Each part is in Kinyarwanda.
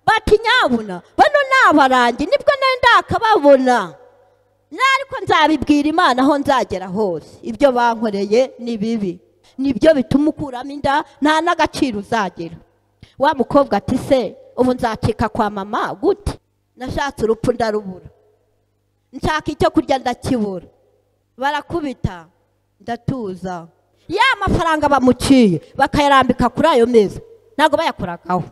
bati nyabuna bano ni abarangi nibwo nari ndakababona ariko nzabibwira imana aho nzagera hose ibyo bankoreye ni bibi nibyo bituma ukuramo inda nta n'agaciro uzagira wa mukobwa ati se ubu nzacika kwa mama gute nashatse urupfu ndarubura nshaka icyo kurya ndakibura barakubita ndatuza ya mafaranga bamuciye bakayarambika kuri ayo meza ntabwo bayakoragaho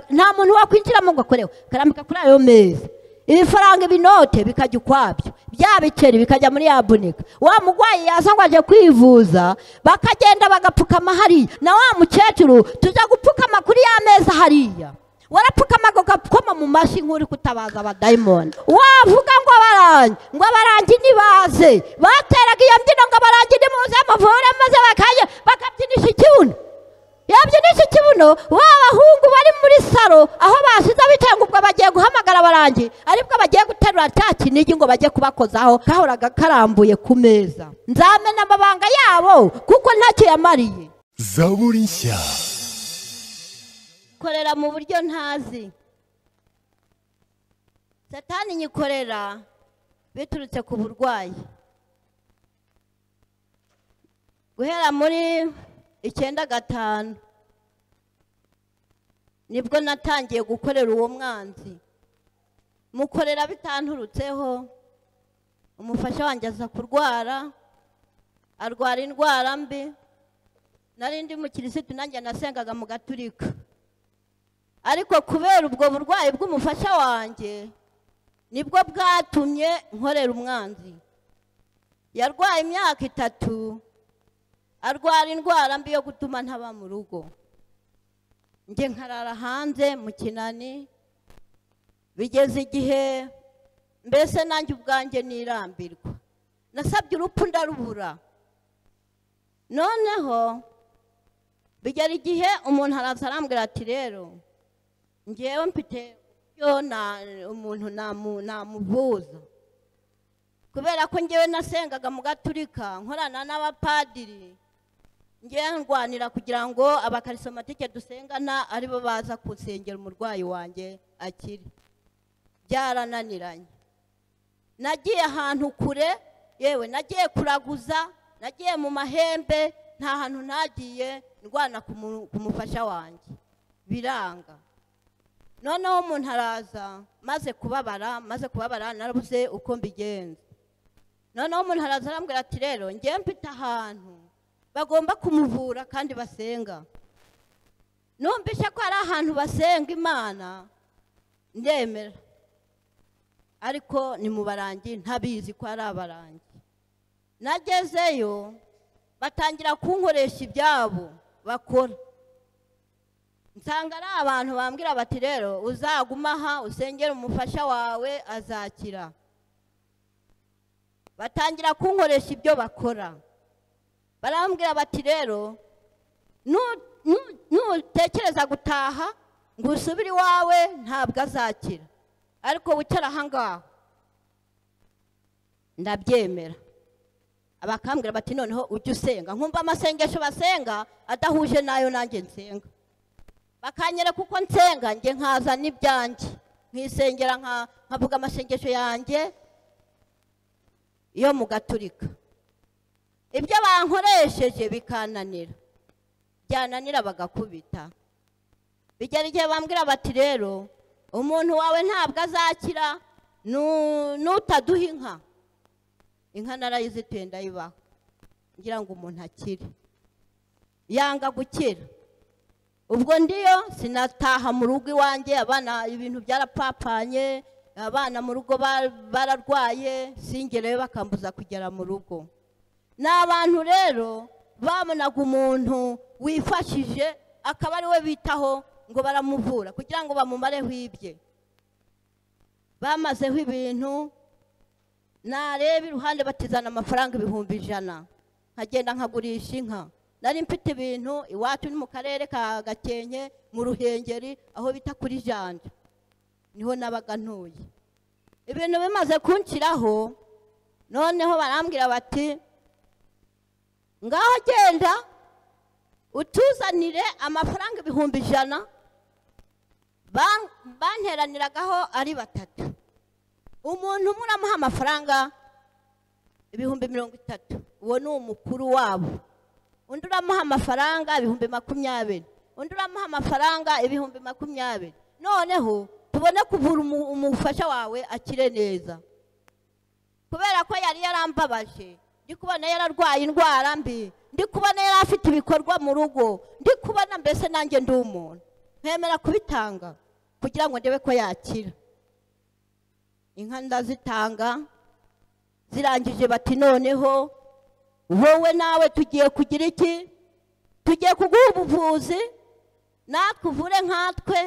nta muntu wakwinjiramo ngo akoreho akarambika kuri ayo meza ibifaranga ibinote bikajya ukwabyo bya biceri bikajya muri ya bunika wa murwayi yaza ngo ajye kwivuza bakagenda bagapfukama hariya na wa mukecuru tujya gupfukama kuri ya meza hariya warapfukamaga ugakoma mu mashyi nk'uri kutabaza abadayimoni wavuga ngo abarangi ngo abarangi ntibaze bateraga iyo mbyino ngo abarangi nimuze muvure maze bakajya bakabyinisha ikibuno yabyinisha ikibuno ba bahungu bari muri salo aho basize bitenga ubwo bagiye guhamagara abarangi aribwo bagiye guterura cya kinigi ngo bajye kubakozaho kahoraga karambuye ku meza nzamena amabanga yabo kuko ntacyo yamariye zaburi nshya nyikorera mu buryo ntazi satani nyikorera biturutse ku burwayi guhera muri icyenda gatanu nibwo natangiye gukorera uwo mwanzi mukorera bitanturutseho umufasha wanjye aza kurwara arwara indwara mbi narindi mu kirisitu nanjye nasengaga mu gaturika ariko kubera ubwo burwayi bw'umufasha wanjye nibwo bwatumye nkorera umwanzi yarwaye imyaka itatu arwara indwara mbi yo gutuma ntaba mu rugo njye nkarara hanze mu kinani bigeze igihe mbese nanjye ubwanjye nirambirwa nasabye urupfu ndarubura noneho bigera igihe umuntu araza arambwira ati rero ngewe mfite umuntu namuvuza kubera ko ngewe nasengaga mu gaturika nkorana n'abapadiri ngewe ndwanira kugira ngo abakarisomatike dusengana aribo baza gusengera umurwayi wanjye akiri byarananiranye nagiye ahantu kure yewe nagiye kuraguza nagiye mu mahembe nta hantu ntagiye ndwana ku mufasha wanjye biranga noneho umuntu araza maze kubabara maze kubabara narabuze uko mbigenza noneho umuntu araza arambwira ati rero ngewe mfite ahantu bagomba kumuvura kandi basenga numvise ko hari ahantu basenga imana ndemera ariko ni mu barangi ntabizi ko ari abarangi nagezeyo batangira kunkoresha ibyabo bakora nsanga ari abantu bambwira bati rero uzaguma aha usengere umufasha wawe azakira batangira kunkoresha ibyo bakora barambwira bati rero nutekereza gutaha ngo usubire iwawe ntabwo azakira ariko wicara ahangaha ndabyemera abakambwira bati noneho ujye usenga nkumva amasengesho basenga adahuje n'ayo nanjye nsenga bakanyera kuko nsenga njye nkazana ibyanjye nkisengera nkavuga amasengesho yanjye yo mu gaturika ibyo bankoresheje bikananira byananira bagakubita bigera igihe bambwira bati rero umuntu wawe ntabwo azakira n'utaduha inka inka narayizituye ndayibaho ngira ngo umuntu akire yanga gukira ubwo ndiyo sinataha mu rugo iwanjye abana ibintu byarapapanye abana mu rugo bararwaye singerewe bakambuza kugera mu rugo ni abantu rero babonaga umuntu wifashije akaba ari we bitaho ngo baramuvura kugira ngo bamumareho ibye bamazeho ibintu nareba iruhande batizana amafaranga ibihumbi ijana nkagenda nkagurisha inka nari mfite ibintu iwacu ni mu karere ka gakenke mu ruhengeri aho bita kuri janja niho nabaga ntuye ibintu bimaze kunshyiraho noneho barambwira bati ngaho genda utuzanire amafaranga ibihumbi ijana banteraniragaho ari batatu umuntu umwe uramuha amafaranga ibihumbi mirongo itatu uwo ni umukuru wabo undi uramuha amafaranga ibihumbi makumyabiri undi uramuha amafaranga ibihumbi makumyabiri noneho tubone kuvura umu- umufasha wawe akire neza kubera ko yari yarambabaje ndi kubona yararwaye indwara mbi ndi kubona yari afite ibikorwa mu rugo ndi kubona mbese nanjye ndi umuntu nkwemera kubitanga kugira ngo ndebe ko yakira inka ndazitanga zirangije bati noneho wowe nawe tugiye kugira iki tugiye kuguha ubuvuzi natwe uvure nkatwe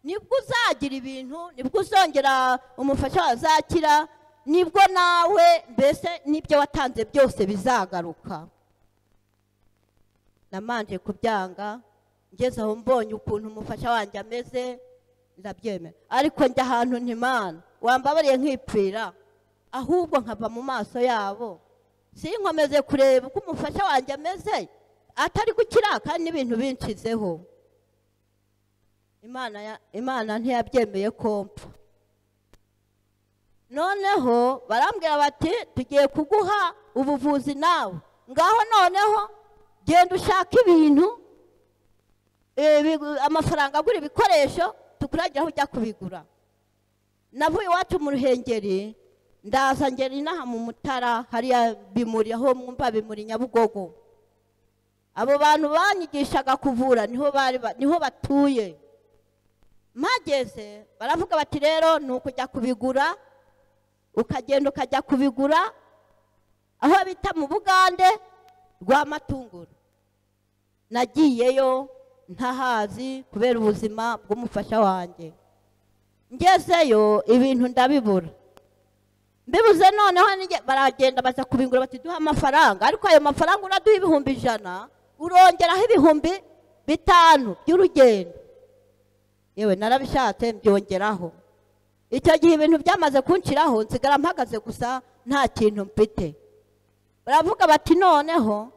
nibwo uzagira ibintu nibwo uzongera umufasha wazakira nibwo nawe mbese n'ibyo watanze byose bizagaruka namanje kubyanga ngeze aho mbonye ukuntu umufasha wanjye ameze ndabyemera ariko njya ahantu ntimana wambabariye nkipfira ahubwo nkava mu maso yabo sinkomeze kureba uko umufasha wanjye ameze atari gukira kandi n'ibintu binshizeho imana ya- imana ntiyabyemeye ko mpfa noneho barambwira bati tugiye kuguha ubuvuzi nawe ngaho noneho genda ushaka ibintu eh, bigu- amafaranga agura ibikoresho tukuragira aho ujya kubigura navuye iwacu mu ruhengeri ndaza ngera inaha mu mutara hariya bimuri aho mwumva bimuri nyabugogo abo bantu banyigishaga kuvura niho bari ba- niho batuye mpageze baravuga bati rero ni ukujya kubigura ukagenda ukajya kubigura aho bita mu bugande rwa matunguru nagiyeyo ntahazi kubera ubuzima bw'umufasha wanjye ngezeyo ibintu ndabibura mbibuze noneho nige- baragenda baza kubigura bati duha amafaranga ariko ayo mafaranga uraduha ibihumbi ijana urongeraho ibihumbi bitanu by'urugendo yewe narabishatse mbyongeraho icyo gihe ibintu byamaze kunshiraho nsigara mpagaze gusa nta kintu mfite baravuga bati noneho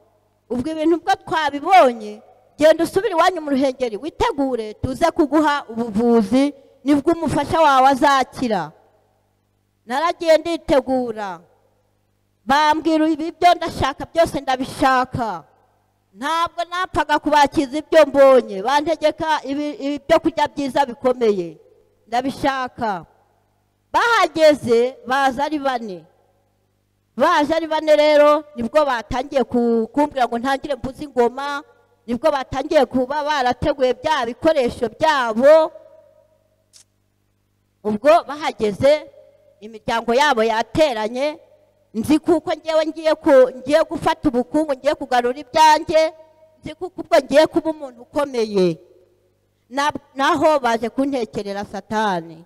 ubwo ibintu bwo twabibonye genda usubire iwanyu mu ruhengeri witegure tuze kuguha ubuvuzi nibwo umufasha wawe azakira naragiye nditegura bambwira ibibyo ndashaka byose ndabishaka ntabwo napfaga kubakiza ibyo mbonye bantegeka ibi- ibyo kurya byiza bikomeye ndabishaka bahageze baza ari bane baje ari bane rero nibwo batangiye ku- kumbwira ngo ntangire mvuze ingoma nibwo batangiye kuba barateguye bya bikoresho byabo ubwo bahageze imiryango yabo yateranye nzi kuko ngewe ngiye ku- ngiye gufata ubukungu ngiye kugarura ibyanjye nzi kuko ubwo ngiye kuba umuntu ukomeye Na- naho baje kuntekerera satani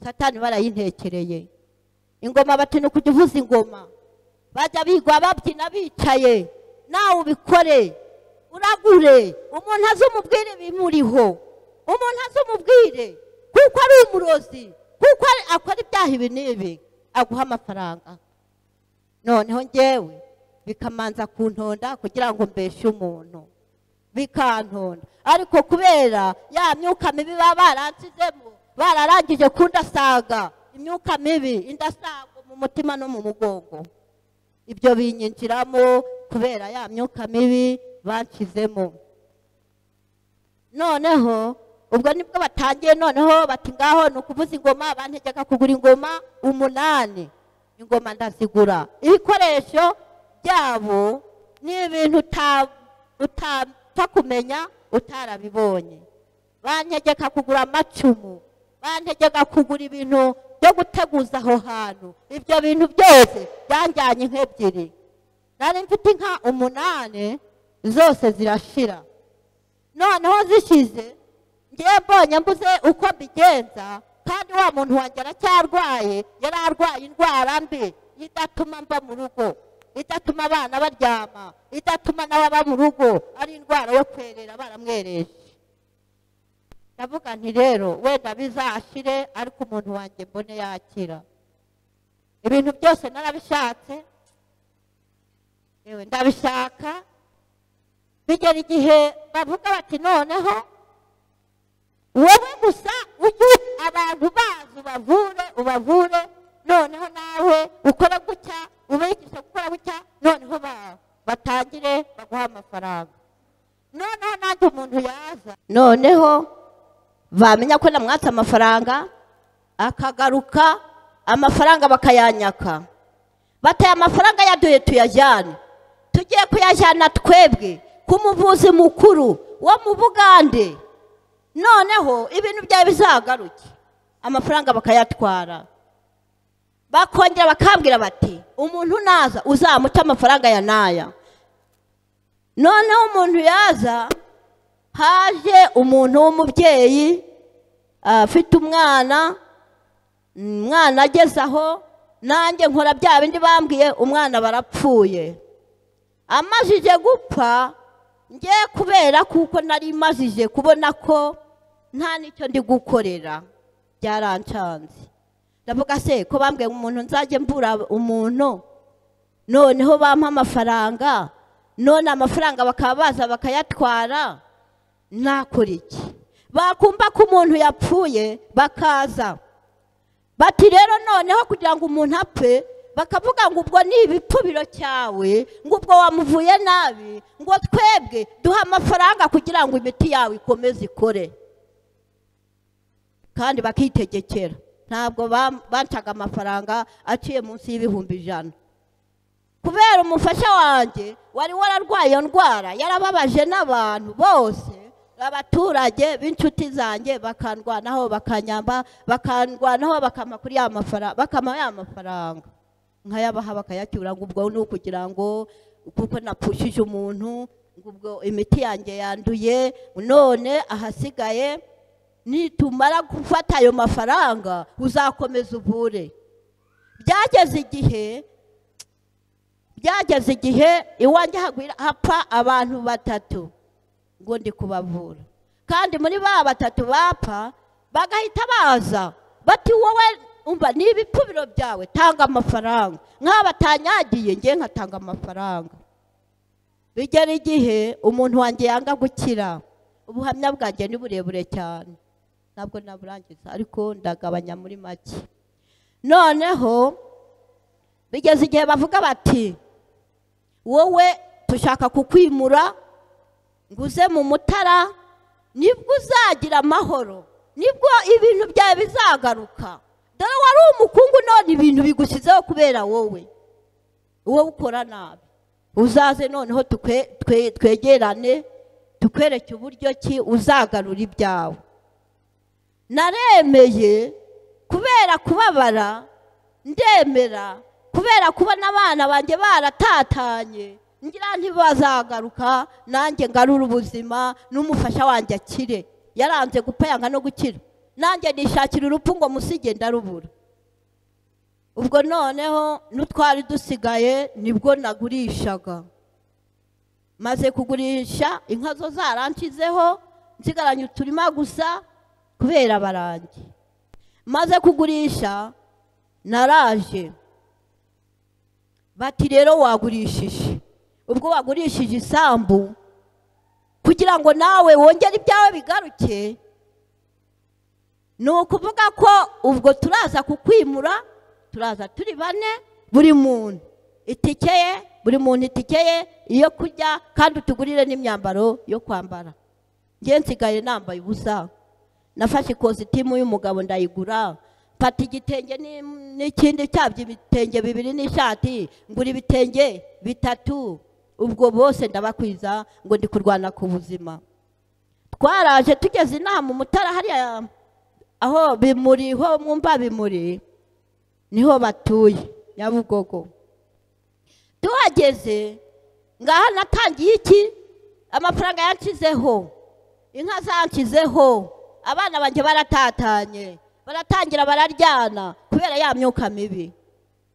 satani barayintekereye ingoma bati ni ukujya uvuza ingoma bajya bigwa babyina bicaye nawe ubikore uragure umuntu aze umubwire ibimuriho umuntu aze umubwire kuko ari umurozi kuko ari- akora ibyaha ibi n'ibi aguha amafaranga noneho ngewe bikamanza kuntonda kugira ngo mbeshe umuntu bikantonda ariko kubera ya myuka mibi baba baransizemo bararangije kundasaga imyuka mibi indasago mu mutima no mu mugongo ibyo binyinjiramo kubera ya myuka mibi banshizemo noneho ubwo nibwo batangiye noneho bati ngaho ni ukuvuza ingoma bantegeka kugura ingoma umunani ingoma ndazigura ibikoresho byabo ni ibintu uta- utapfa kumenya utarabibonye bantegeka kugura amacumu bantegeka kugura ibintu byo guteguza aho hantu ibyo bintu byose byanjyanye nk'ebyiri nari mfite inka umunani zose zirashira noneho zishize ngewe mbonye mbuze uko mbigenza kandi wa muntu wanjye aracyarwaye yari arwaye indwara mbi idatuma mba mu rugo idatuma abana baryama idatuma n'ababa mu rugo ari indwara yo kwerera baramwereje ndavuga nti rero wenda bizashire ariko umuntu wanjye mbone yakira ibintu byose narabishatse yewe ndabishaka bigera igihe bavuga bati noneho wowe gusa ubavure noneho nawe ukora gutya ubigishije gukora gutya noneho ba- batangire baguha amafaranga noneho nanjye umuntu yaza noneho bamenya ko namwatse amafaranga akagaruka amafaranga bakayanyaka bataye amafaranga yaduye tuyajyane tugiye kuyajyana twebwe ku muvuzi mukuru wo mu bugande noneho ibintu byawe bizagaruke amafaranga bakayatwara bakongera bakambwira bati umuntu naza uzamuca amafaranga ya naya noneho umuntu yaza haje umuntu w'umubyeyi afite umwana umwana ageze aho nanjye nkora bya bindi bambwiye umwana barapfuye amajije gupfa ngiye kubera kuko nari mazije kubona ko nta n'icyo ndi gukorera byarancanze ndavuga se ko bambwiye umuntu nzajya mbura umuntu noneho bampa amafaranga none amafaranga bakaba baza bakayatwara nakora iki bakumva ko umuntu yapfuye bakaza bati rero noneho kugira ngo umuntu apfe bakavuga ngo ubwo ni ibipfubiro cyawe ngo ubwo wamuvuye nabi ngo twebwe duhe amafaranga kugira ngo imiti yawe ikomeze ikore kandi bakitegekera ntabwo bam- bancaga amafaranga aciye munsi y'ibihumbi ijana kubera umufasha wanjye wari wararwaye iyo ndwara yarababaje n'abantu bose abaturage b'inshuti zanjye bakandwanaho bakanyamba bakandwanaho bakama kuri ya mafaranga bakama ya mafaranga nkayabaha bakayacyura ngo ubwo ni ukugira ngo kuko napfushije umuntu ngo ubwo imiti yanjye yanduye none ahasigaye nitumara gufata ayo mafaranga uzakomeza uvure byageze igihe byageze igihe iwanjye hagwira hapfa abantu batatu ngo ndi kubavura kandi muri ba batatu bapfa bagahita baza bati wowe umva ni ibipfubiro byawe tanga amafaranga nk'aba batanyagiye ngewe nkatanga amafaranga bigera igihe umuntu wanjye yanga gukira ubuhamya bwanjye ni burebure cyane ntabwo naburangiza ariko ndagabanya muri make noneho bigeze igihe bavuga bati wowe dushaka kukwimura ngo uze mu mutara nibwo uzagira amahoro nibwo ibintu byawe bizagaruka dore wari umukungu none ibintu bigushyizeho kubera wowe wowe ukora nabi uzaze noneho tukwe- twe- twegerane tukwereke uburyo ki uzagarura ibyawe naremeye kubera kubabara ndemera kubera kubona abana banjye baratatanye ngira ntibazagaruka nanjye ngarura ubuzima n'umufasha wanjye akire yaranze gupfa yanga no gukira nanjye nishakira urupfu ngo musige ndarubura ubwo noneho n'utwari dusigaye nibwo nagurishaga maze kugurisha inka zo zaranshyizeho nsigaranye uturima gusa kubera abarangi maze kugurisha naraje bati rero wagurishije ubwo wagurishije isambu kugira ngo nawe wongere ibyawe bigaruke ni ukuvuga ko ubwo turaza kukwimura turaza turi bane buri muntu itike ye buri muntu itike ye iyo kurya kandi utugurire n'imyambaro yo kwambara ngewe nsigaye nambaye ubusa nafashe ikositimu y'umugabo ndayigura mfata igitenge ni- n'ikindi cyabyo ibitenge bibiri n'ishati ngura ibitenge bitatu ubwo bose ndabakwiza ngo ndi kurwana ku buzima twaraje tugeze inaha mu mutara hariya aho bimuri ho mwumva bimuri niho batuye nyabugogo tuhageze ngaha natangiye iki amafaranga yanshizeho inka zanshyizeho abana banjye baratatanye baratangira bararyana kubera ya myuka mibi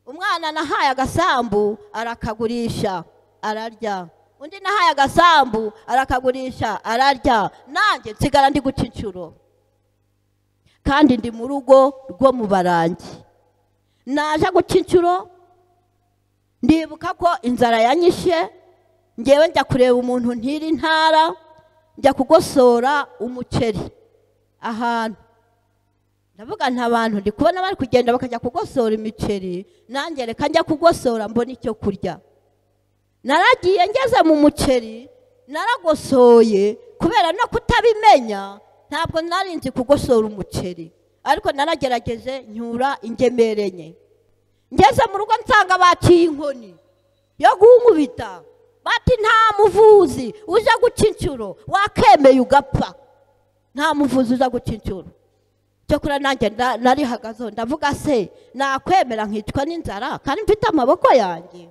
umwana nahaye agasambu arakagurisha ararya undi nahaye agasambu arakagurisha ararya nanjye nsigara ndi guca inshuro kandi ndi mu rugo rwo mu barangi naje guca inshuro ndibuka ko inzara yanyishe ngewe njya kureba umuntu ntiri intara njya kugosora umuceri ahantu ndavuga nta bantu ndi kubona bari kugenda bakajya kugosora imiceri nanjye reka njya kugosora mbona icyo kurya naragiye ngeze mu muceri naragosoye kubera no kutabimenya ntabwo nari nzi kugosora umuceri ariko naragerageje nyura ingemere enye ngeze mu rugo nsanga baciye inkoni yo gunkubita bati nta muvuzi uje guca inshuro wakemeye ugapfa nta muvuzi uza guca inshuro cyokora nanjye nda- narihagazeho ndavuga se nakwemera nkicwa n'inzara kandi mfite amaboko yanjye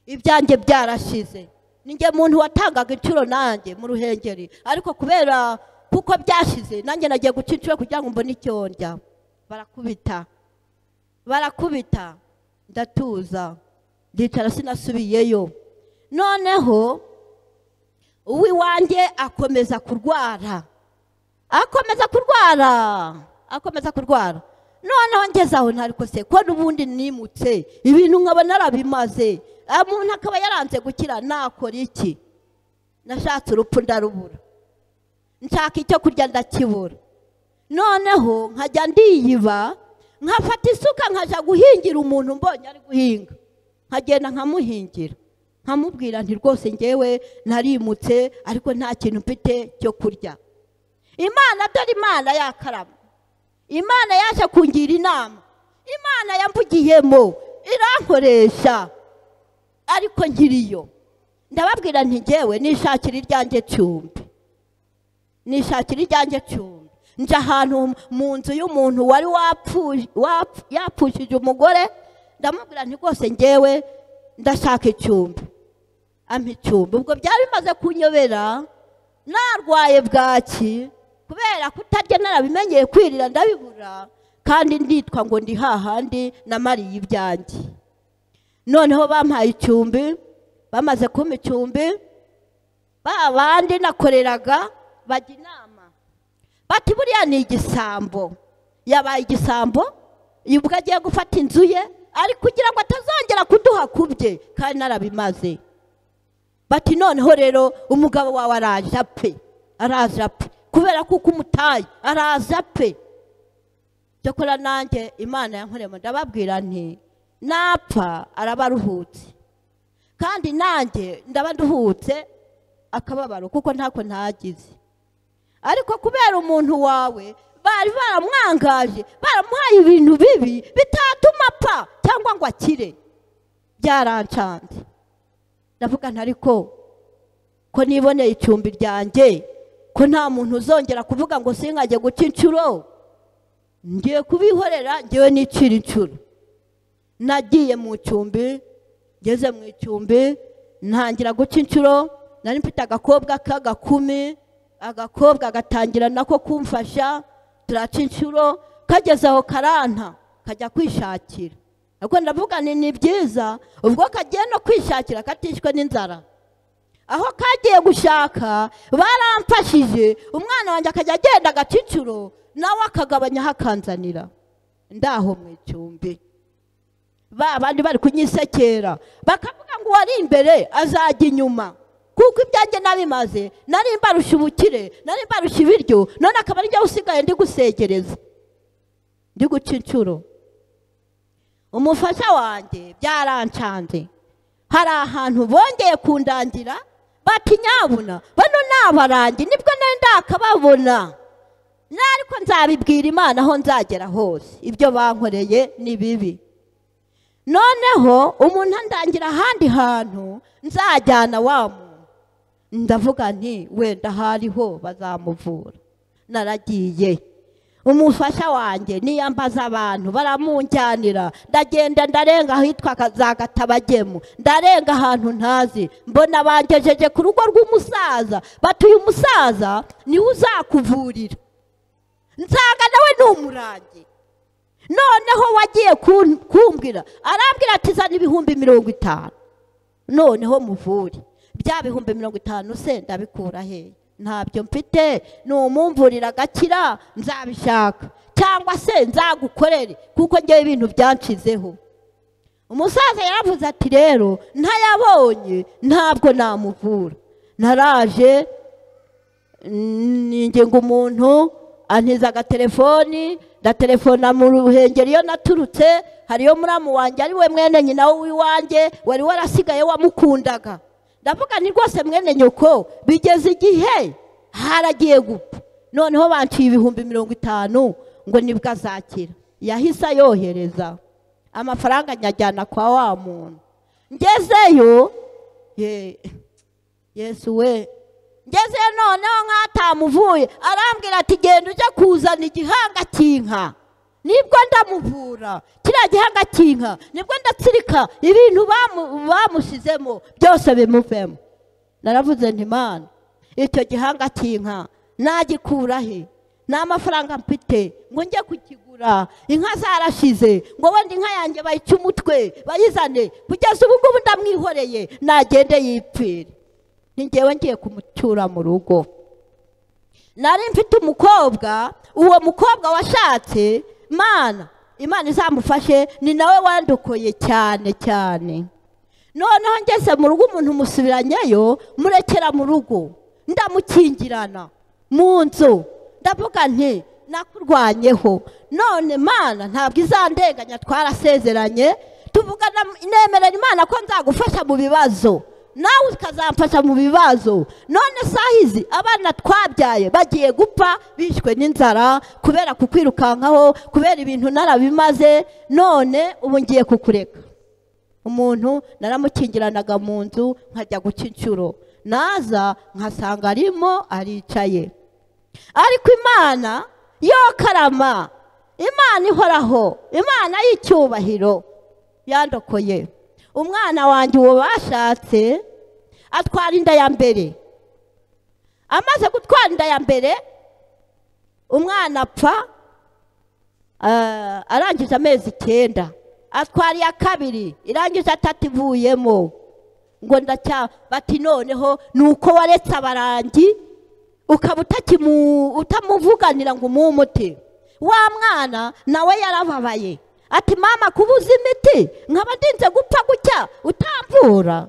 ibyanjye byarashize ninjye muntu watangaga inshuro nanjye mu ruhengeri ariko kubera kuko byashize nanjye nagiye guca inshuro kugira ngo mbone icyo ndya barakubita barakubita ndatuza ndicara sinasubiyeyo noneho uw'iwanjye akomeza kurwara akomeza kurwara akomeza kurwara noneho ngeze aho ntariko se ko n'ubundi nimutse ibintu nkaba narabimaze Ah, umuntu akaba yaranze gukira nakora iki nashatse urupfu ndarubura nshaka icyo kurya ndakibura noneho nkajya ndiyiba nkafata isuka nkajya guhingira umuntu mbonye ari guhinga nkagenda nkamuhingira nkamubwira nti rwose ngewe narimutse ariko nta kintu mfite cyo kurya imana dore imana yakarama imana yaje kungira inama imana yamvugiyemo irankoresha ariko nkiriyo ndababwira nti ngewe nishakira iryanjye cyumbi nishakira iryanjye cyumbi njya ahantu mu nzu y'umuntu wari wapfuye wapfu- yapfushije umugore ndamubwira nti rwose ngewe ndashaka icyumbi ampa icyumba ubwo byari bimaze kunyobera narwaye bwaki kubera kutarya narabimenyeye kwirira ndabibura kandi nditwa ngo ndi hahandi namariye ibyanjye noneho bampaye icyumbi bamaze kumpa icyumbi ba bandi nakoreraga bajya inama bati buriya ni igisambo yabaye igisambo ubwo agiye gufata inzu ye ari kugira ngo atazongera kuduha ku bye kandi narabimaze bati noneho rero umugabo wawe araje apfe araje apfe kubera kuko umutaye araje apfe cyakora nanjye imana yankoreyemo ndababwira nti napfa araba aruhutse kandi nanjye ndaba nduhutse akababaro kuko ntako ntagize ariko kubera umuntu wawe bari baramwangaje baramuhaye ibintu bibi bitatuma apfa cyangwa ngo akire byarancanze ndavuga nti ariko ko niboneye icumbi ryanjye ko nta muntu uzongera kuvuga ngo singajye guca inshuro ngiye kubihorera ngewe nicira inshuro nagiye mu icumbi ngeze mu icumbi ntangira guca inshuro nari mfite agakobwa k'agakumi agakobwa gatangira nako kumfasha turaca inshuro kageze aho karanta kajya kwishakira ariko ndavuga nti ni byiza ubwo kagiye no kwishakira katishwe n'inzara aho kagiye gushaka baramfashije umwana wanjye akajya agenda agaciciro nawe akagabanya ahakanzanira ndaho mu icumbi ba bandi bari kunyisekera bakavuga ngo uwari imbere azajya inyuma kuko ibyanjye nabimaze nari mbarusha ubukire nari mbarusha ibiryo none akaba ari njyewe usigaye ndi gusegereza ndi guca inshuro umufasha wanjye byarancanze hari ahantu bongeye kundangira bati nyabuna bano ni abarangi nibwo nari ndakababona nariko nzabibwira imana aho nzagera hose ibyo bankoreye ni bibi noneho umuntu andangira ahandi hantu nzajyana wa muntu ndavuga nti wenda ahariho bazamuvura naragiye umufasha wanjye niyambaza abantu baramunjyanira ndagenda ndarenga ahitwa ka- za gatabagemu ndarenga ahantu ntazi mbona bangejeje ku rugo rw'umusaza bati uyu musaza niwe uzakuvurira nsanga nawe ni umurangi noneho wagiye kun- kumbwira arambwira ati zana ibihumbi mirongo itanu noneho muvure bya bihumbi mirongo itanu se ndabikura hehe ntabyo mfite ni umumvurira agakira nzabishaka cyangwa se nzagukorere kuko ngewe ibintu byanshizeho umusaza yaravuze ati rero ntayabonye ntabwo namuvura naraje ninjye ngo umuntu antiza agatelefoni ndatelefona mu ruhengeri iyo naturutse hariyo muramu wanjye ari we mwene nyina w'iwanjye wari warasigaye wamukundaga ndavuga ni rwose mwene nyoko bigeze igihe haragiye gupfa noneho banciye ibihumbi mirongo itanu ngo nibwo azakira yahise ayohereza amafaranga nyajyana kwa wa muntu ngezeyo ye yesu we ngeze noneho nk'atamuvuye arambwira ati genda ujye kuzana igihanga cy'inka nibwo ndamuvura kiriya gihanga cy'inka nibwo ndatsirika ibintu bamu- bamushyizemo byose bimuvemo naravuze nti mwana icyo gihanga cy'inka nagikura he nta mafaranga mfite ngo njye kukigura inka zarashize ngo wenda inka yanjye bayice umutwe bayizane kugeza ubu ngubu ndamwihoreye nagende yipfire ni njyewe ngiye kumucyura mu rugo nari mfite umukobwa uwo mukobwa washatse mana imana izamufashe ni nawe wandukuye cyane cyane noneho ngeze mu rugo umuntu umusubiranyeyo murekera mu rugo ndamukingirana mu nzu ndavuga nti nakurwanyeho none mana ntabwo izandenganya twarasezeranye tuvugana nemerera imana ko nzagufasha mu bibazo nawe ukazamfasha mu bibazo none saha izi abana twabyaye bagiye gupfa bishwe n'inzara kubera kukwirukankaho kubera ibintu narabimaze none ubu ngiye kukureka umuntu naramukingiranaga mu nzu nkajya guca inshuro naza nkasanga arimo aricaye ariko imana yo karama imana ihoraho imana y'icyubahiro yandokoye umwana wanjye uwo bashatse atwara inda ya mbere amaze gutwara inda ya mbere umwana apfa ah, arangije amezi icyenda atwara iya kabiri irangije atatu ivuyemo ngo ndacya bati noneho ni uko waretse abarangi ukaba utakimu- utamuvuganira ngo umuhe umuti wa mwana nawe yarababaye ati mama kubuza imiti nkaba ndinze gupfa gutya utamvura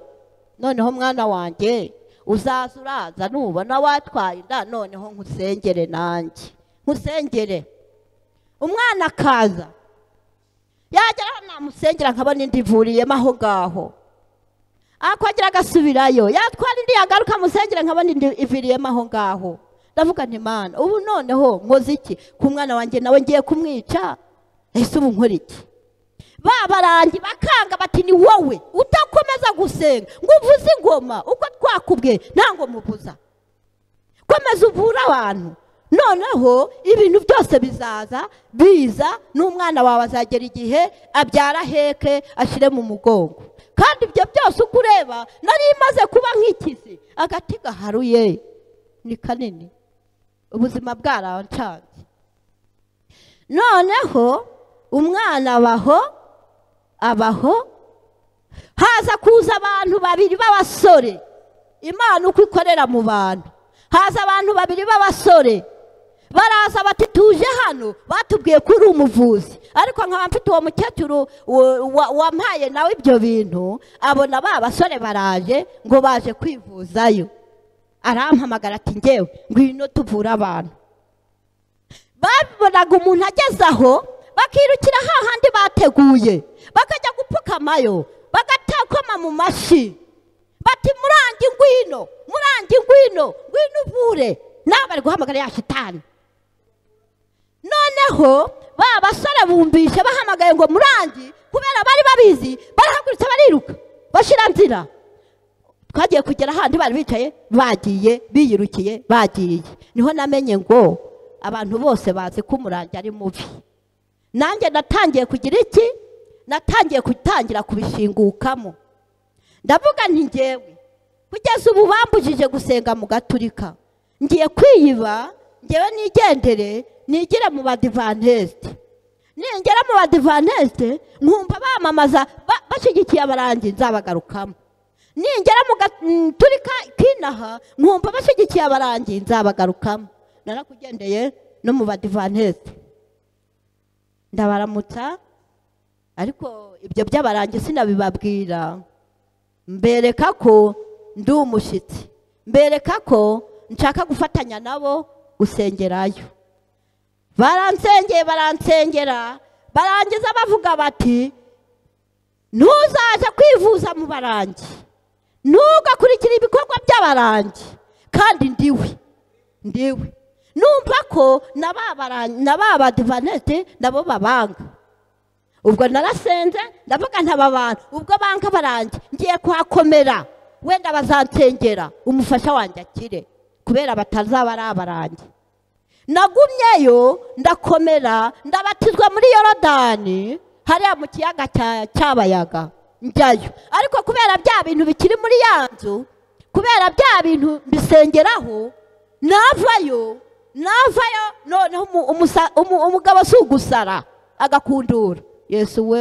noneho mwana wanjye uzaza uraza nubona watwaye inda noneho nkusengere nanjye nkusengere umwana akaza yageraho namusengera nkabona indi ivuriyemo aho ngaho akongera agasubirayo yatwara indi yagaruka musengere nkabona indi iviriyemo aho ngaho ndavuga nti mana ubu noneho nkoze iki ku mwana wanjye nawe ngiye kumwica ese ubu nkora iki babarangi bakanga bati ni wowe utakomeza gusenga ngo uvuze ingoma uko twakubwiye nta ngoma uvuza komeza uvura abantu noneho ibintu byose bizaza biza n'umwana wawe azagera igihe abyara heke ashyire mu mugongo kandi ibyo byose uko ureba nari imaze kuba nk'ikizi agati gaharuye ni kanini ubuzima bwarancanze noneho umwana abaho abaho haza kuza abantu babiri b'abasore imana uko ikorera mu bantu haza abantu babiri b'abasore baraza bati tuje hano batubwiye ko uri umuvuzi ariko nkaba mfite uwo mukecuru wo- wa- wampaye nawe ibyo bintu abona ba basore baraje ngo baje kwivuzayo arampamagara ati ngewe ngwino tuvure abantu babonaga umuntu ageze aho bakirukira hahandi bateguye bakajya gupfukamayo bagatakoma mu mashi bati murangi ngwino murangi ngwino ngwino uvure nawe bari guhamagara ya shitani noneho ba basore bumvishe bahamagaye ngo murangi kubera bari babizi barahagurutse bariruka bashira nzira twagiye kugera ahandi bari bicaye bagiye biyirukiye bagiye niho namenye ngo abantu bose bazi ko umurangi ari mubi nanjye natangiye kugira iki natangiye gutangira kubishingukamo ndavuga nti ngewe kugeza ubu bambujije gusenga mu gaturika ngiye kwiyiba ngewe nigendere nigire mu badivantisite ningera mu badivantisite nkumva bamamaza ba- bashyigikiye abarangi nzabagarukamo ningera mu gaturika kinaha nkumva bashyigikiye abarangi nzabagarukamo narakugendeye no mu badivantisite ndabaramutsa ariko ibyo by'abarangi sinabibabwira mbereka ko ndi umushyitsi mbereka ko nshaka gufatanya nabo gusengerayo baransengeye baransengera barangiza bavuga bati ntuzaze kwivuza mu barangi ntugakurikire ibikorwa by'abarangi kandi ndiwe ndiwe numva ko na ba baran- na ba badivanete nabo babanga ubwo narasenze ndavuga ntaba bantu ubwo banga barangi ngiye kuhakomera wenda bazansengera umufasha wanjye akire kubera batazaba ari abarangi nagumyeyo ndakomera ndabatizwa muri yorodani hariya mu kiyaga cya cyabayaga njyayo ariko kubera bya bintu bikiri muri ya nzu kubera bya bintu bisengeraho navayo navayo noneho umu- umusa- umu- umugabo si ugusara agakundura yesu we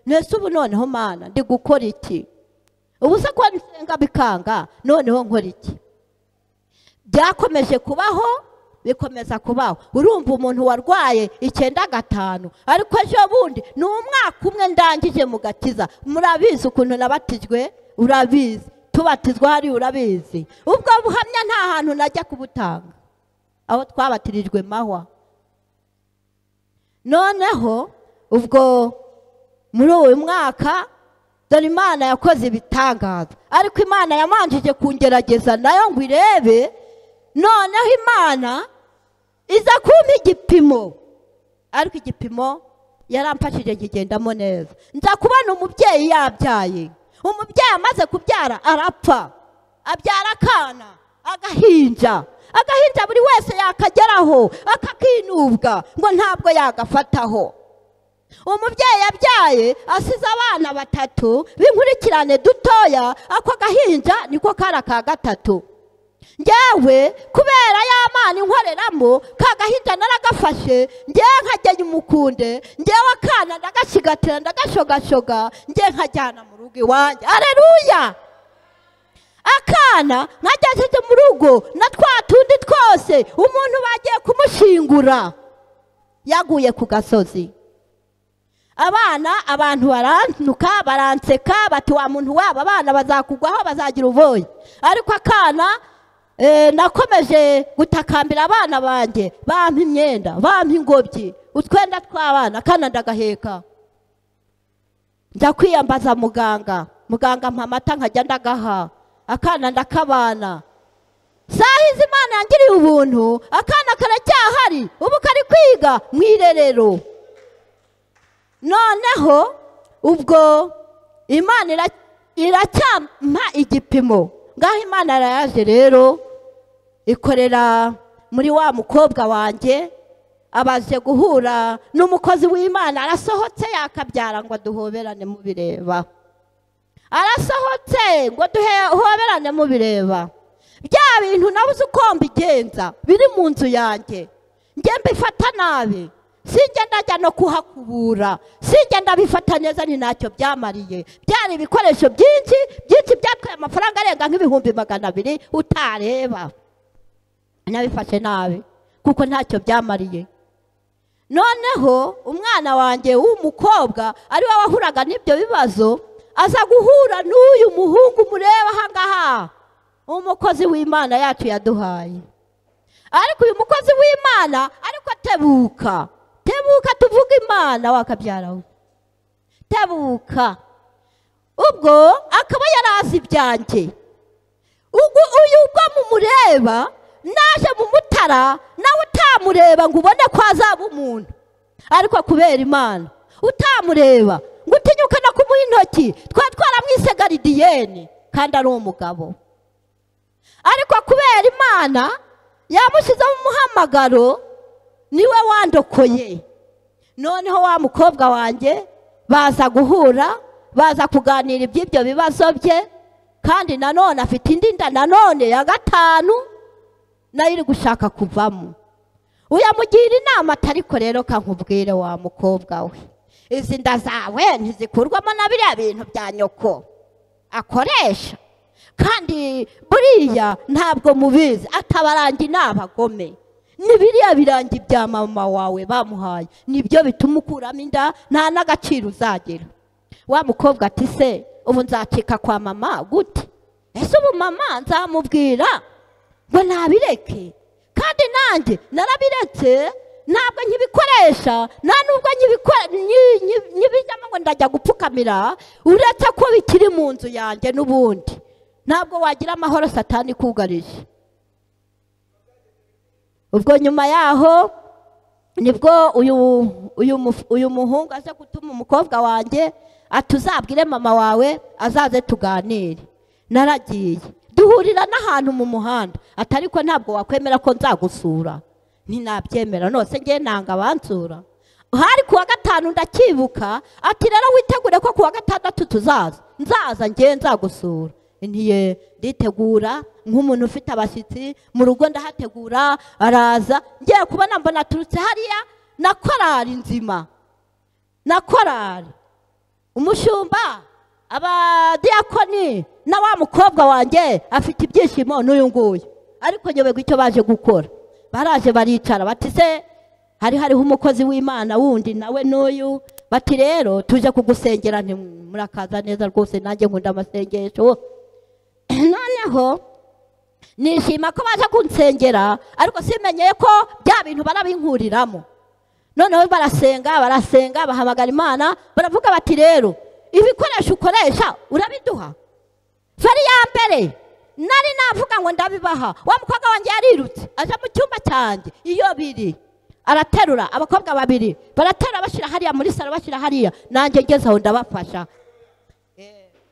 nese ubu noneho mana ndi gukora iki ubu se ko nsenga bikanga noneho nkora iki byakomeje kubaho bikomeza kubaho urumva umuntu warwaye icyenda gatanu ariko ejo bundi ni umwaka umwe ndangije mu gakiza murabizi ukuntu nabatijwe urabizi tubatizwa hariya urabizi ubwo buhamya nta hantu najya kubutanga aho twabatirijwe mahwa noneho ubwo muri uyu mwaka dore imana yakoze ibitangaza ariko imana yamanjije kungerageza nayo ngo irebe noneho imana iza kumpa igipimo ariko igipimo yaramfashije nkigendamo neza nza kubona umubyeyi yabyaye umubyeyi amaze kubyara arapfa abyara akana agahinja agahinja buri wese yakageraho akakinubwa ngo ntabwo yagafataho umubyeyi yabyaye asize abana batatu b'inkurikirane dutoya ako gahinja niko kari aka gatatu njyewe kubera ya mana inkoreramo ka gahinja naragafashe njyewe nkajyanye umukunde njyewe akana ndagasigatira ndagashogashoga njyewe nkajyana mu rugo iwanjye areruya akana nkajyashyize mu rugo na twa tundi twose umuntu bagiye kumushingura yaguye ku gasozi abana abantu barantuka baranseka bati wa muntu wabo abana bazakugwaho bazagira uvoye ariko akana eh, nakomeje gutakambira abana banjye bampa imyenda bampa ingobyi utwenda tw'abana akana ndagaheka njya kwiyambaza muganga muganga ampa amata nkajya ndagaha akana ndakabana saha izi imana yangiriye ubuntu akana karacyahari ubu kari kwiga mu irerero noneho ubwo imana ira- iracyampa igipimo ngaho imana arayaje rero ikorera muri wa mukobwa wanjye abaje guhura n'umukozi w'imana arasohotse yakabyara ngo duhoberane mubireba arasohotse ngo duhoberane mubireba bya bintu nabuze uko mbigenza biri mu nzu yanjye njye mbifata nabi sinjye ndajya no kuhakubura sinjye ndabifata neza ni ntacyo byamariye byari ibikoresho byinshi byinshi byatwaye amafaranga arenga nk'ibihumbi magana abiri utareba nabifashe nabi kuko ntacyo byamariye noneho umwana wanjye w'umukobwa ari we wahuraga n'ibyo bibazo aza guhura n'uyu muhungu mureba ahangaha umukozi w'imana yacu yaduhaye ariko uyu mukozi w'imana ariko tebuka tebuka tuvuge imana wakabyaraho tebuka ubwo akaba yarazi ibyanjye ubwo uyu ubwo mumureba naje mumutara nawe utamureba ngo ubone ko azaba umuntu ariko kubera imana utamureba ngo utinyuka no kumuha intoki twari twaramwise garidiyeni kandi ari umugabo ariko kubera imana yamushyizeho umuhamagaro niwe wandokoye noneho wa mukobwa wanjye baza guhura baza kuganira iby'ibyo bibazo bye kandi nanone afite indi nda nanone ya gatanu nayo iri gushaka kuvamo uyamugira inama atariko rero kankubwire wa mukobwa we izi nda zawe ntizikurwamo na biriya bintu bya nyoko akoresha kandi buriya ntabwo mubizi atabarangi ni abagome ni biriya birangi bya mama wawe bamuhaye nibyo bituma ukuramo inda nta n'agaciro uzagira wa mukobwa ati se ubu nzacika kwa mama gute ese ubu mama nzamubwira ngo nabireke kandi nanjye narabiretse ntabwo nkibikoresha nta nubwo nkibikora nyi- nyi- nyibijyamo ngo ndajya gupfukamira uretse ko bikiri mu nzu yanjye n'ubundi ntabwo wagira amahoro satani ikugarije ubwo nyuma yaho nibwo uyu uyu muf- uyu muhungu aza gutuma umukobwa wanjye ati uzabwire mama wawe azaze tuganire naragiye duhurira n'ahantu mu muhanda ati ariko ntabwo wakwemera ko nzagusura ntinabyemera nose ngewe nanga abansura hari kuwa gatanu ndacyibuka ati rero witegure ko kuwa gatandatu tuzaza nzaza ngewe nzagusura ntiye nditegura nk'umuntu ufite abashyitsi mu rugo ndahategura araza ngiye kubona mbona aturutse hariya na korari nzima na korari umushumba abadiyakoni na wa mukobwa wanjye afite ibyishimo n'uyu nguyu ariko nyoberwa icyo baje gukora baraje baricara bati se hari hariho umukozi w'imana wundi nawe n'uyu bati rero tuje kugusengera nti murakaza neza rwose nanjye nkunda amasengesho noneho nishima ko baje kunsengera ariko simenyeye ko bya bintu barabinkuriramo noneho barasenga barasenga bahamagara imana baravuga bati rero ibikoresho ukoresha urabiduha feri ya mbere nari navuga ngo ndabibaha wa mukobwa wanjye yarirutse aje mu cyumba cyanjye iyo biri araterura abakobwa babiri baraterura bashyira hariya muri salo bashyira hariya nanjye ngeze aho ndabafasha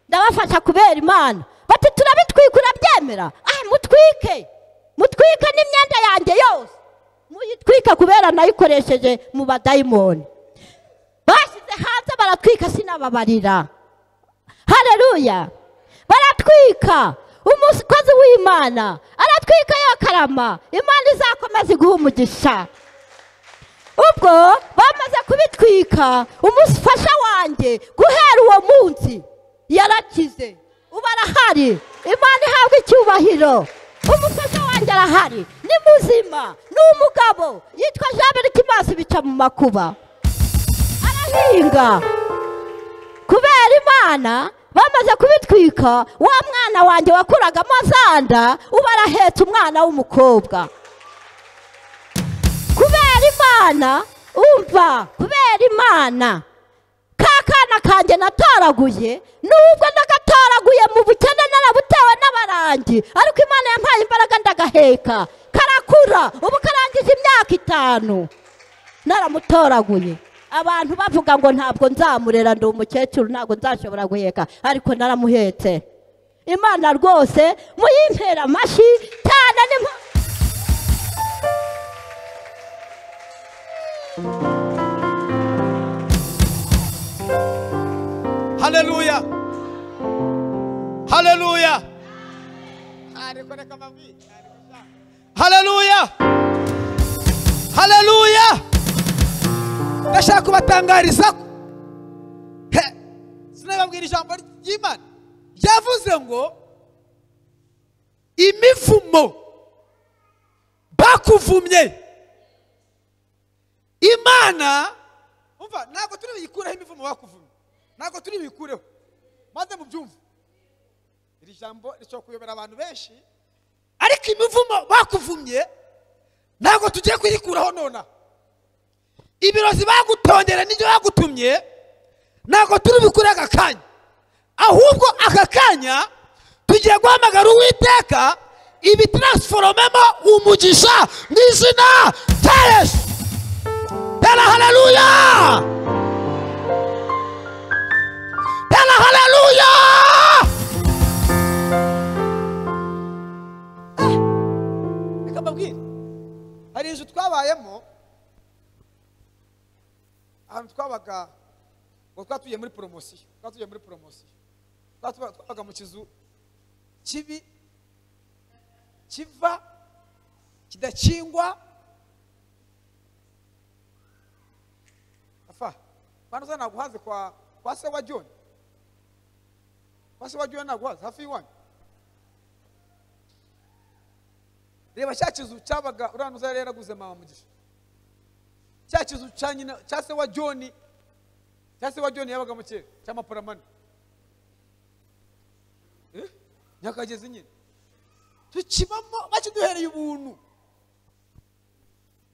ndabafasha kubera imana bati turabitwika urabyemera ah mutwike mutwike n'imyenda yanjye yose muyitwike kubera nayikoresheje mu badayimoni bashyize hanze baratwika sinababarira hareruya baratwika umukozi w'imana aratwika yakarama imana izakomeza iguha umugisha ubwo bamaze kubitwika umufasha wanjye guhera uwo munsi yarakize ubu arahari imana ihabwa icyubahiro umufasha wanjye arahari ni muzima ni umugabo yitwa jean kimazi bica mu makuba arahinga kubera imana bamaze kubitwika wa mwana wanjye wakuragamo zanda ubu arahetse umwana w'umukobwa kubera imana umva kubera imana ka kana kanjye nataraguye nubwo nagatoraguye mu bukene narabutewe n'abarangi ariko imana yampaye imbaraga ndagaheka karakura ubu karangije imyaka itanu naramutoraguye abantu bavuga ngo ntabwo nzamurera ndi umukecuru ntabwo nzashobora guheka ariko naramuhetse imana rwose muyimpera amashyi cyane ni mpa- haleluya haleluya haleluya haleluya ndashaka kubatangariza ko He! sinababwira ijambo ry'imana ryavuze ngo imivumo bakuvumye imana umva ntabwo turi buyikureho imivumo bakuvumye ntabwo turi buyikureho maze mubyumve iri jambo rishobora kuyobera abantu benshi ariko imivumo bakuvumye ntabwo tugiye kuyikuraho nonaha ibirozi bagutondera n'ibyo bagutumye ntabwo turi bukure aka kanya ahubwo aka kanya tugiye guhamagara uwiteka ibitarasiforomemo umugisha mu izina rya yesu tera haleluya tera haleluya reka mbabwire hari inzu twabayemo ahantu twabaga ngo twatuye muri poromosiyo twatuye muri poromosiyo Twatuba- twabaga mu kizu kibi kiva kidakingwa afa bano za ntabwo uhaze kwa kwa se wa john kwa se wa john ntabwo uhaze hafi y'iwanyu reba cya kizu cyabaga uriya ntuza yari yaraguze mama mugisha cya kizu cya nyina cya se wa john cya se wa john yabaga mu kera cy'amaporamani Eh? nyakagezi nyine tukibamo bakiduhereye ubuntu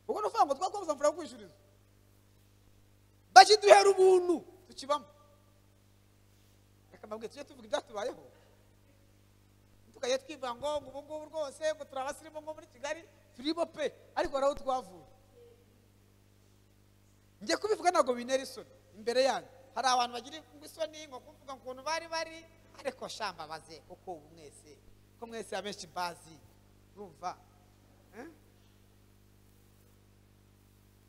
ubwo ni ukuvuga ngo twakomeza amafaranga yo kwishyuriza bakiduhera ubuntu tukibamo reka mbabwire tujye tuvuga ibyatubayeho tukajya twivuga ngo ngo ubu ngubu rwose ngo turi abasirimu ngo muri kigali turibo pe ariko hari aho twavuye njye kubivuga ntabwo bintera isoni imbere yanyu hari abantu bagira isoni ngo kuvuga ukuntu bari bari ariko shamba baze kuko ubu mwese ko mwese abenshi bazi urumva eh?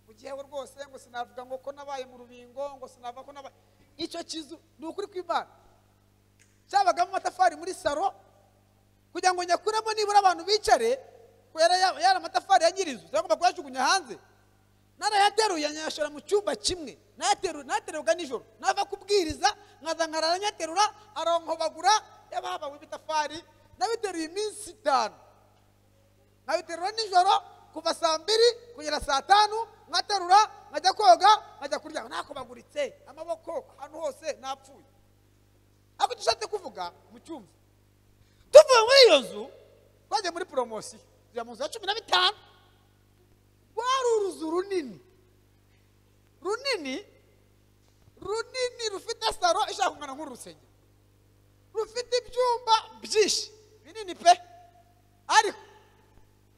mu gihe we rwose ngo sinavuga ngo ko nabaye mu rubingo ngo sinavuga ko nabaye icyo kizu ni ukuri kw'imana cyabagamo amatafari muri saro kugira ngo nyakuremo nibura abantu bicare ko yari ya- yari amatafari ya nyirizu cyangwa kuyajugunya hanze narayateruye nyayashora mu cyumba kimwe nayateru- nayateruraga nijoro nava kubwiriza nkaza nkaranyaterura aronkobagura y'ababa w'ibitafari nabiteruye iminsi itanu nkabiterura nijoro kuva saa mbiri kugera saa tanu nkaterura nkajya koga nkajya kurya nakobaguritse amaboko ahantu hose napfuye ariko icyo ushatse kuvuga mucyumva tuvuye muri iyo nzu twagiye muri poromosiyo tujya mu nzu ya cumi na bitanu rwari uruzu runini runini runini rufite saro ishaka kungana nk'urusengero rufite ibyumba byinshi binini pe ariko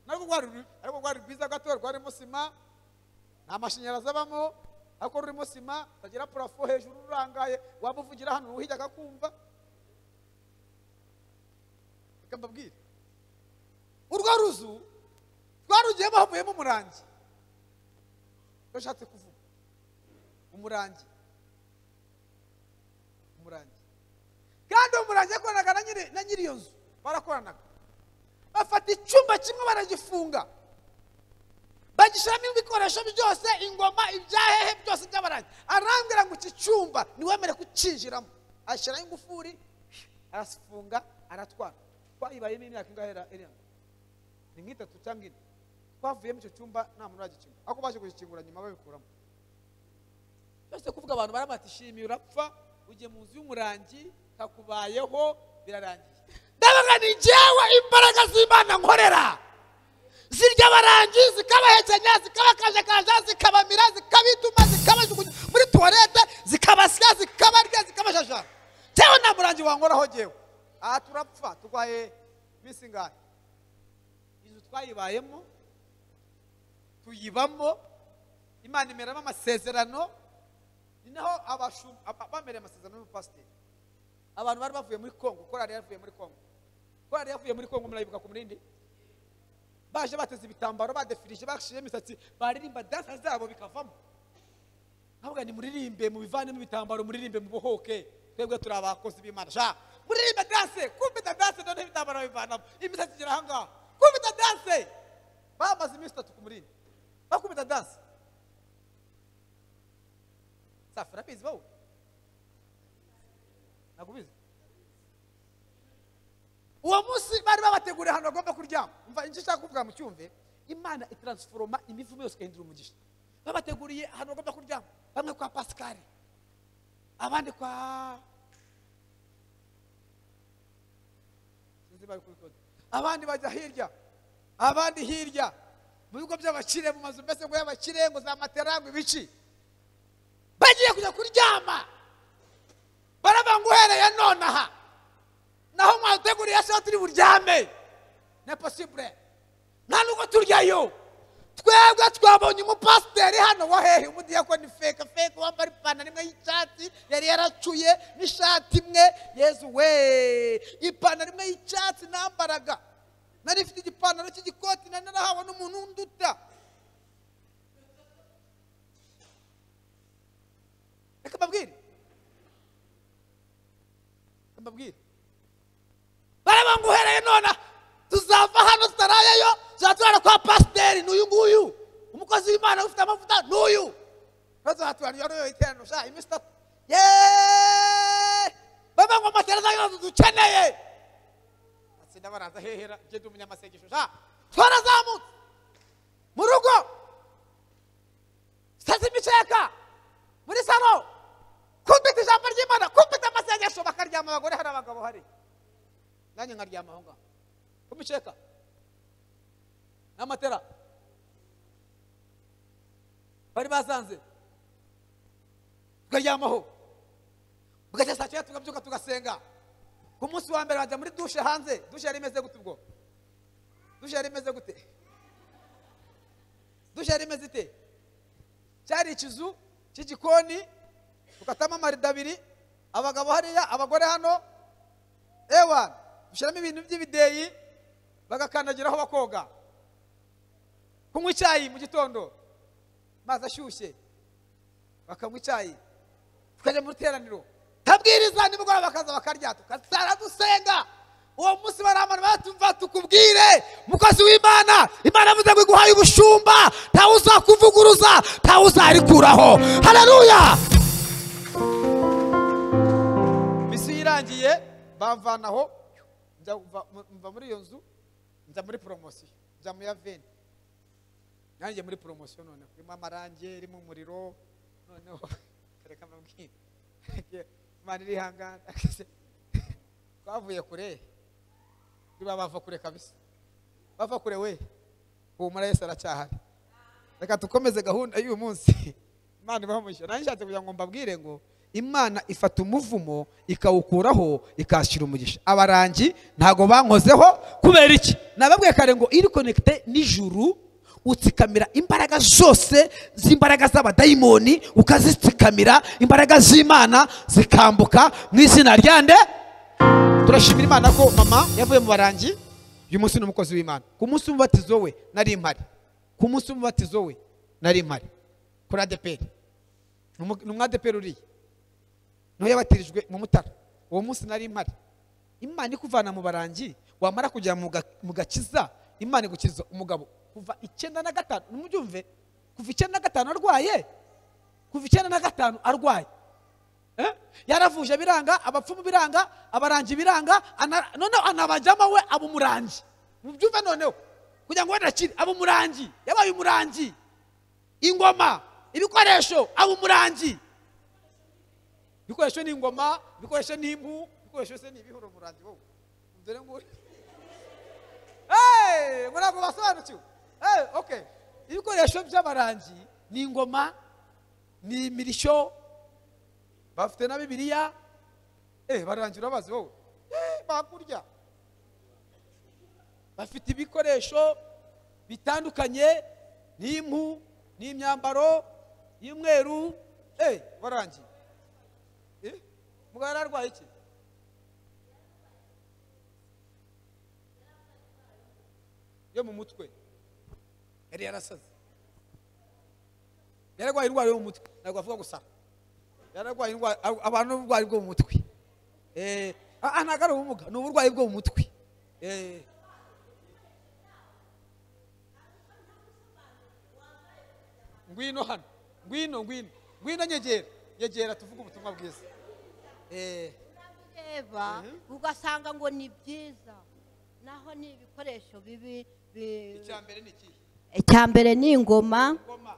narwo rwari ru- ariko rwari rwiza gato rwarimo sima nta mashanyarazi abamo ariko rurimo sima rutagira purafo hejuru rurangaye waba uvugira hano uruhijya akakumva reka mbabwire urwo ruzu rwarugiyemo havuyemo umurangi iyo ushatse kuvuga umurangi umurangi kandi uwo murangi yakoranaga na nyiri- na nyiri iyo nzu barakoranaga bafata icyumba kimwe baragifunga bagishyiramo ibikoresho byose ingoma ibyahehe byose by'abarangi arambwira ngo iki cyumba niwemere kucyinjiramo ashyiraho ingufuri arafunga aratwara twayibayemo imyaka ingahe era- irenga ni nk'itatu cyangwa ine twavuyemo icyo cyumba nta muntu uragikingura ariko baje kugikingura nyuma babikuramo byose kuvuga abantu barabata ishimiye urapfa ugiye mu nzu y'umurangi kakubayeho birarangiye ndabaga ni njyewe imbaraga z'imana nkorera zirya abarangi zikabahekenya zikabakajakaja zikabamira zikabituma zikabajugunya muri tuwarete zikabasya zikabarya zikabajajara tewe nta murangi wankoraho jyewe aha turapfa turwaye iminsi ingahe inzu twayibayemo tuyibamo imana imeramo amasezerano ni naho abashu- aba- bamereye amasezerano n'umupasiteri abantu bari bavuye muri kongo korari yavuye muri kongo korari yavuye muri kongo murayibuka ku murindi baje bateze ibitambaro badefirije baciyemo imisatsi baririmba dansa zabo bikavamo nkavuga ni muririmbe mubivanemo ibitambaro muririmbe mubohoke twebwe turi abakozi b'imana sha muririmbe danse kumpita danse noneho ibitambaro bivanamo imisatsi igera ahangaha kumpita danse bamaze iminsi itatu ku murindi bakubita danse safi urabizi wowe ntabwo ubizi uwo munsi bari babateguriye ahantu bagomba kuryama umva icyo ushaka kuvuga mu cyumve imana itransforoma imivumo yose igahindura umugisha babateguriye ahantu bagomba kuryama bamwe kwa pasikari abandi kwa sinzi bari kubikora. abandi bajya hirya abandi hirya mu bigo by'abakire mu mazu mbese ngo y'abakire ngo za matera ngo ibici bagiye kujya kuryama baravuga ngo uhereye nonaha naho mwaduteguriye sawa turi buryame ni posibure nta nubwo turyayo twebwe twabonye umupasiteri hano wa hehe umudiyakoni feka feka wambaye ipantaro imwe y'icyatsi yari yaracuye n'ishati imwe yezu we ipantaro imwe y'icyatsi nambaraga nari ifite igipantaro cy'igikoti nari narahawe n'umuntu unduta reka mbabwire reka mbabwire baraba ngo uhereye none tuzava hano tutarayeyo tuzaba turara kwa pasiteri ni uyu nguyu umukozi w'imana ufite amavuta ni uyu tuzaturaniyo iterano sha iminsi itatu ye baba ngo amatera zayo dukeneye atsinda baraza hehera njye ndi umunyamasengesho sha twarazamutse mu rugo sitasi imiceka muri salo kumpita ijambo ry'imana kumpita amasengesho bakaryama abagore hari abagabo hari nanjye nkaryama aho ngaho kumiceka n'amatera bari basanze tukaryamaho bugacya saa cyenda tukabyuka tugasenga ku munsi wa mbere bajya muri dushe hanze dushe yari imeze gute ubwo dushe yari imeze gute dushe yari imeze ite cyari ikizu cy'igikoni tukatamo amarido abiri abagabo hariya abagore hano ewa dushyiramo ibintu by'ibideyi bagakandagiraho bakoga kunywa icyayi mu gitondo amazi ashyushye bakanywa icyayi tukajya mu ruteraniro kabwiriza nimugoroba bakaza bakarya tugasara dusenga uwo munsi bari abantu batumva tukubwire mukozi w'imana imana yavuze ngo iguhaye ubushumba ntawe uzakuvuguruza ntawe uzarikuraho hararuya misiyo irangiye bamvanaho njya mva- mva muri iyo nzu njya muri poromosiyo njya mu ya veni nanjye muri poromosiyo noneho irimo amarangi irimo umuriro noneho reka mbabwire imana irihangana twavuye kure niba bava kure kabisa bava kure we humura yesu aracyahari reka dukomeze gahunda y'uyu munsi imana ibaho umugisha nanjye nshatse kugira ngo mbabwire ngo imana ifata umuvumo ikawukuraho ikashyira umugisha abarangi ntago bankozeho kubera iki nababwiye kare ngo iri konekite n'ijuru utsikamira imbaraga zose z'imbaraga z'abadayimoni ukazitsikamira imbaraga z'imana zikambuka mu izina ryande turashimira imana ko mama yavuye mu barangi uyu munsi ni umukozi w'imana ku munsi w'umubatizo we nari impari ku munsi w'umubatizo we nari impari kuri adeperi ni umu- ni umwadeperi uriya niho yabatirijwe mu mutara uwo munsi nari impari imana ikuvana mu barangi wamara kugera mu ga- mu gakiza imana igukiza umugabo kuva icyenda na gatanu numubyumve kuva icyenda na gatanu arwaye kuva icyenda na gatanu arwaye Eh? yaravuje biranga abapfumu biranga abarangi biranga ana- noneho anabajyamo we aba umurangi mubyumve noneho kugira ngo wenda akire aba umurangi yabaye umurangi ingoma ibikoresho aba umurangi ibikoresho ni ingoma ibikoresho ni impu ibikoresho se ni ibihura umurangi wowe dore ngo Hey, ngo ntabwo basobanukiwe Hey, okay ibikoresho by'abarangi ni ingoma ni imirishyo bafite na bibiliya eh barangira abazi wowe Eh, bakurya bafite ibikoresho bitandukanye n'impu n'imyambaro y'umweru eh barangiye eh mugabo yari arwaye iki yo mu mutwe yari yarasaze yari arwaye indwara yo mu mutwe ntabwo avuga gusara yararwaye indwara abantu n'uburwayi bwo mu mutwe Eh, ah, ah, ntabwo ari ubumuga ni uburwayi bwo mu mutwe Eh. ngwino hano ngwino ngwino ngwino nyegera nyegera tuvuge ubutumwa bwiza Eh, ureba Mhm. ugasanga ngo ni byiza naho ni ibikoresho bibi bi- icya mbere ni ikihe icya mbere ni ingoma ngoma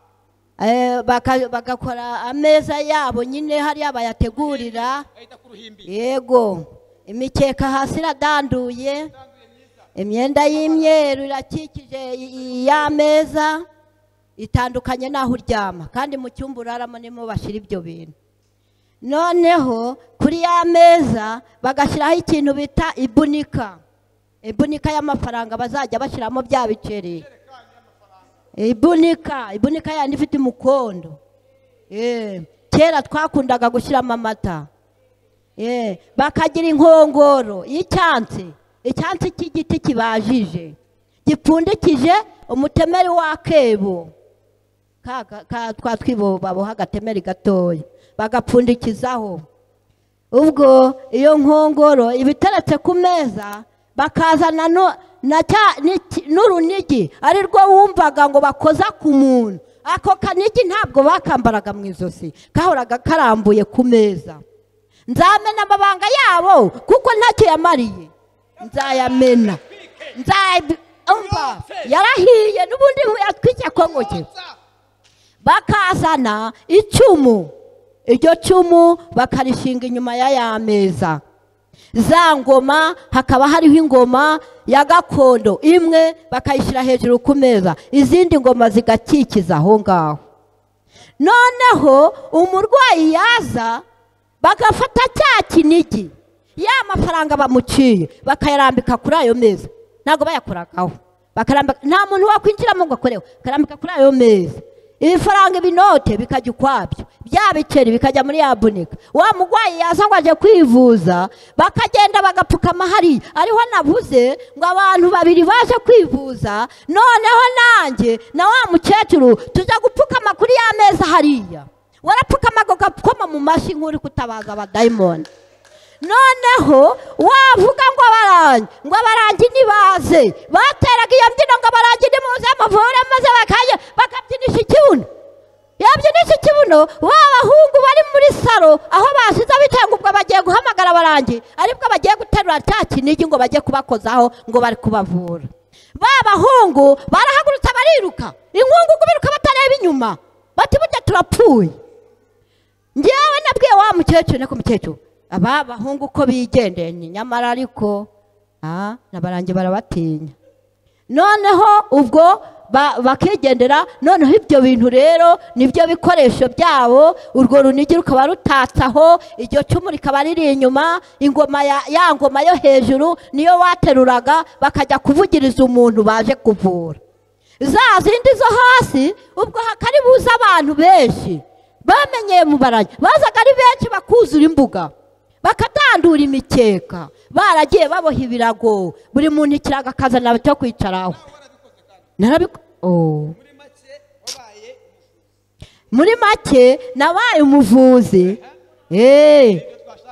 eh, baka- bagakora ameza yabo nyine hariya bayategurira ahita ku ruhimbi yego imikeka hasi iradanduye itanduye myiza imyenda y'imyeru irakikije i- i- y'ameza itandukanye n'aho uryama kandi mu cyumba uraramo nimo bashyira ibyo bintu noneho kuri ya meza bagashyiraho ikintu bita ibunika ibunika y'amafaranga bazajya bashyiramo bya biceri ibunika ibunika yandi ifite umukondo Eh, kera twakundaga gushyiramo amata Eh, bakagira inkongoro y'icyansi icyansi cy'igiti kibajije gipfundikije umutemeri w'akebo ka ka- ka- twa twibo baboha agatemeri gatoya bagapfundikizaho ubwo iyo nkongoro iba iteretse ku meza bakazana no- na cya- n'iki- n'urunigi ari rwo wumvaga ngo bakoza ku muntu ako kanigi ntabwo bakambaraga mu ijosi kahoraga karambuye ku meza nzamena amabanga yabo kuko ntacyo yamariye nzayamena nzayabi- umva yarahiye n'ubundi yatwike kongo cye bakazana icumu iryo cumu bakarishinga inyuma ya ya meza za ngoma hakaba hariho ingoma ya gakondo imwe bakayishyira hejuru ku meza izindi ngoma zigakikiza aho ngaho noneho umurwayi yaza bagafata cya kinigi ya mafaranga bamuciye bakayarambika kuri ayo meza ntabwo bayakoragaho bakarambika nta muntu wakwinjiramo ngo akoreho akarambika kuri ayo meza ibifaranga ibinote bikajya ukwabyo bya biceri bikajya muri ya bunika wa murwayi yaza ngo ajye kwivuza bakagenda bagapfukama hariya ariho nabuze ngo abantu babiri baje kwivuza noneho nanjye na wa mukecuru tujya gupfukama kuri ya meza hariya warapfukama ngo gapfukoma mu mashyi nk'uri kutabaza abadayimoni noneho wavuga ngo abarangi ngo abarangi nibaze bateraga iyo mbyino ngo abarangi nimuze muvure maze bakajya bakabyinisha ikibuno yabyinisha ikibuno ba bahungu bari muri salo aho basize bitewe ubwo bagiye guhamagara abarangi aribwo bagiye guterura cya kinigi ngo bajye kubakozaho ngo bari kubavura ba bahungu barahagurutse bariruka inkungugu biruka batareba inyuma bati burya turapfuye ngewe nabwiye wa mukecuru niko mukecuru aba bahungu uko bigendeye ni nyamara ariko aha n'abarangi barabatinya noneho ubwo ba- bakigendera noneho ibyo bintu rero nibyo bikoresho byabo urwo runigi rukaba rutatse aho iryo cumu rikaba riri inyuma ingoma ya ya ngoma yo hejuru niyo wateruraga bakajya kuvugiriza umuntu baje kuvura za zindi zo hasi ubwo hakari buze abantu benshi bamenyeye mu barangi bazaga ari benshi bakuzura imbuga bakadandura imikeka baragiye baboha ibirago buri muntu ikirago akazana cyo kwicaraho Narabiku- Oh. muri make wabaye muri make nabaye umuvuzi Eh,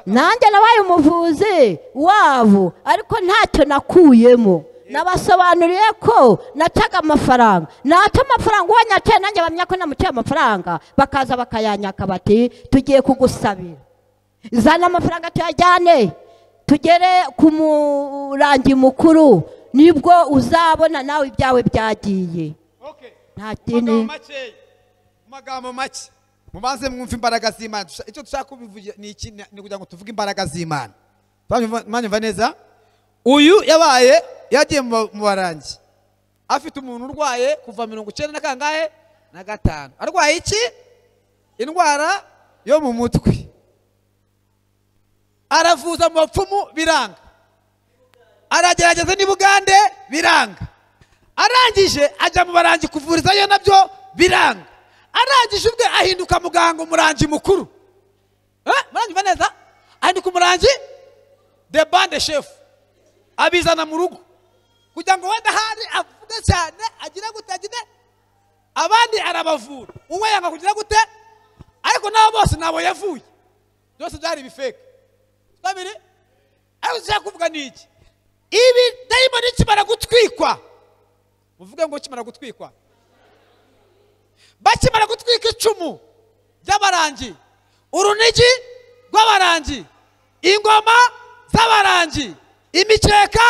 nanjye nabaye umuvuzi wabo ariko ntacyo nakuyemo nabasobanuriye ko nacaga amafaranga naca amafaranga uwo nyacaye nanjye bamenya ko namucaye amafaranga bakaza bakayanyaka bati tugiye kugusabira zana amafaranga tuyajyane tugere ku murangi mukuru nibwo uzabona nawe ibyawe byagiye okay nta mu magambo kindi makeya mu magambo make mubanze mwumve imbaraga z'imana Dusha- icyo dushaka kubivugira ni iki ni ni kugira ngo tuvuge imbaraga z'imana Mwanyumva- mwanyumva neza uyu yabaye yagiye mu ba- mu barangi afite umuntu urwaye kuva mirongo icyenda na kangahe na gatanu arwaye iki indwara yo mu mutwe aravuza mu bapfumu biranga aragerageza n'i bugande biranga arangije ajya mu barangi kuvurizayo nabyo biranga arangije ubwe ahinduka muganga umurangi mukuru Eh, muranyumva neza ahinduka umurangi the bande chef abizana mu rugo kugira ngo wenda ahari avuge cyane agira gute agire abandi arabavura uwe yanga kugira gute ariko nabo bose nabo yavuye byose byari ibifeke babiri ariko ushaka kuvuga ni iki ibi dayimoni kimara gutwikwa muvuge ngo kimara gutwikwa bakimara gutwika icumu ry'abarangi urunigi rw'abarangi ingoma z'abarangi imikeka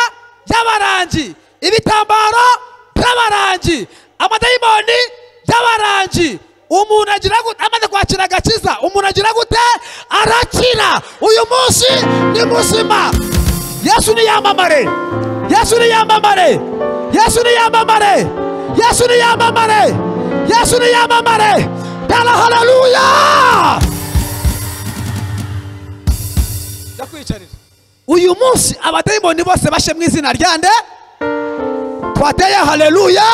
y'abarangi ibitambaro by'abarangi amadayimoni y'abarangi umuntu agira gute amaze kwakira agakiza umuntu agira gute arakira uyu munsi ni muzima yesu ni yamamare yesu ni yamamare yesu ni yamamare yesu ni yamamare yesu ni yamamare tala haleluya ndakwicarira uyu munsi abadayimoni bose bashe mu izina ryande twateye haleluya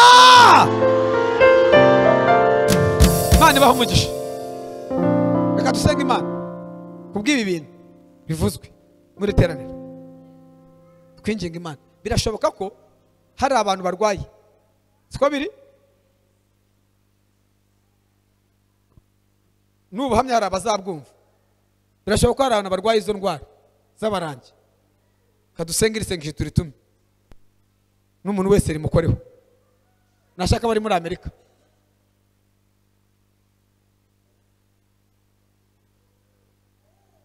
imana ibaha umugisha reka dusenge imana kubw'ibi bintu bivuzwe muri teraniro twinginga imana birashoboka ko hari abantu barwaye siko biri n'ubuhamya hari abazabwumva birashoboka ko hari abantu barwaye izo ndwara z'abarangi kadusenge irisengesho turi tumwe n'umuntu wese rimukoreho nashaka bari muri amerika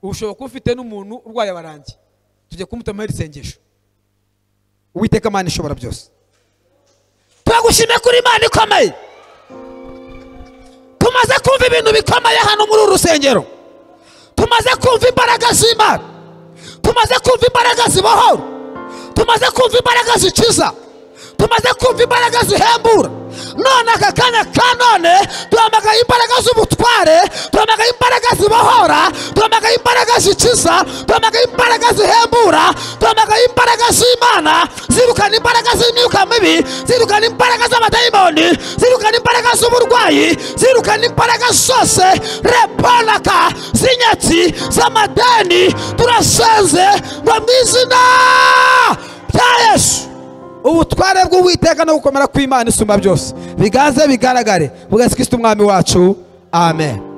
ushobora kuba ufite n'umuntu urwaye abarangi tujye kumutamaho irisengesho uwiteka imana ishobora byose turagushimye kuri imana ikomeye tumaze kumva ibintu bikomeye hano muri uru rusengero tumaze kumva imbaraga z'imana tumaze kumva imbaraga zibohora tumaze kumva imbaraga zikiza tumaze kumva imbaraga zihembura none aka kanya ka none duhamagaye imbaraga z'ubutware duhamagaye imbaraga zibohora duhamagaye imbaraga zikiza duhamagaye imbaraga zihembura duhamagaye imbaraga z'imana zirukana imbaraga z'imyuka mibi zirukana imbaraga z'abadayimoni zirukana imbaraga z'uburwayi zirukana imbaraga zose repanaka z'inyatsi z'amadeni turasenze ngo mu izina rya yesu ubutware bw'uwiteka no gukomera kw'imana isumba byose bigaze bigaragare bwa yesu kirisito umwami wacu amen